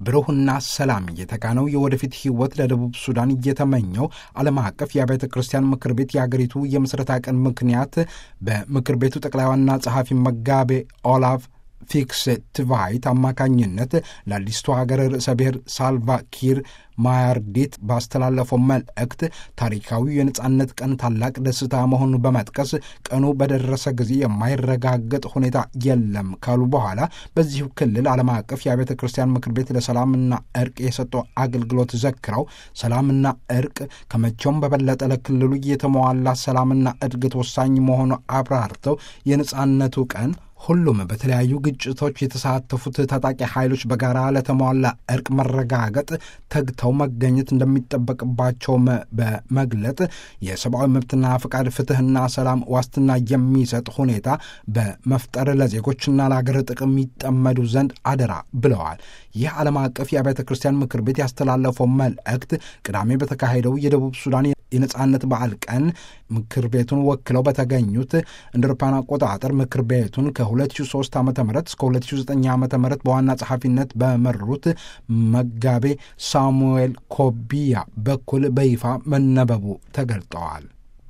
ብሩህና ሰላም የተካነው የወደፊት ሕይወት ለደቡብ ሱዳን እየተመኘው ዓለም አቀፍ የአብያተ ክርስቲያን ምክር ቤት የአገሪቱ የምስረታ ቀን ምክንያት በምክር ቤቱ ጠቅላይ ዋና ጸሐፊ መጋቤ ኦላፍ ፊክስ ትቫይት አማካኝነት ለአዲስቱ ሀገር ርዕሰ ብሔር ሳልቫ ኪር ማያርዲት ባስተላለፈው መልእክት ታሪካዊ የነጻነት ቀን ታላቅ ደስታ መሆኑን በመጥቀስ ቀኑ በደረሰ ጊዜ የማይረጋገጥ ሁኔታ የለም ካሉ በኋላ በዚሁ ክልል ዓለም አቀፍ የአብያተ ክርስቲያን ምክር ቤት ለሰላምና እርቅ የሰጠው አገልግሎት ዘክረው ሰላምና እርቅ ከመቼውም በበለጠ ለክልሉ የተሟላ ሰላምና እድገት ወሳኝ መሆኑ አብራርተው የነጻነቱ ቀን ሁሉም በተለያዩ ግጭቶች የተሳተፉት ታጣቂ ኃይሎች በጋራ ለተሟላ እርቅ መረጋገጥ ተግተው መገኘት እንደሚጠበቅባቸውም በመግለጥ የሰብአዊ መብትና ፈቃድ፣ ፍትህና ሰላም ዋስትና የሚሰጥ ሁኔታ በመፍጠር ለዜጎችና ለሀገር ጥቅም ይጠመዱ ዘንድ አደራ ብለዋል። ይህ ዓለም አቀፍ የአብያተ ክርስቲያን ምክር ቤት ያስተላለፈው መልእክት ቅዳሜ በተካሄደው የደቡብ ሱዳን የነጻነት በዓል ቀን ምክር ቤቱን ወክለው በተገኙት እንደ አውሮፓውያን አቆጣጠር ምክር ቤቱን ከ2003 ዓ ም እስከ 2009 ዓ ም በዋና ጸሐፊነት በመሩት መጋቤ ሳሙኤል ኮቢያ በኩል በይፋ መነበቡ ተገልጠዋል።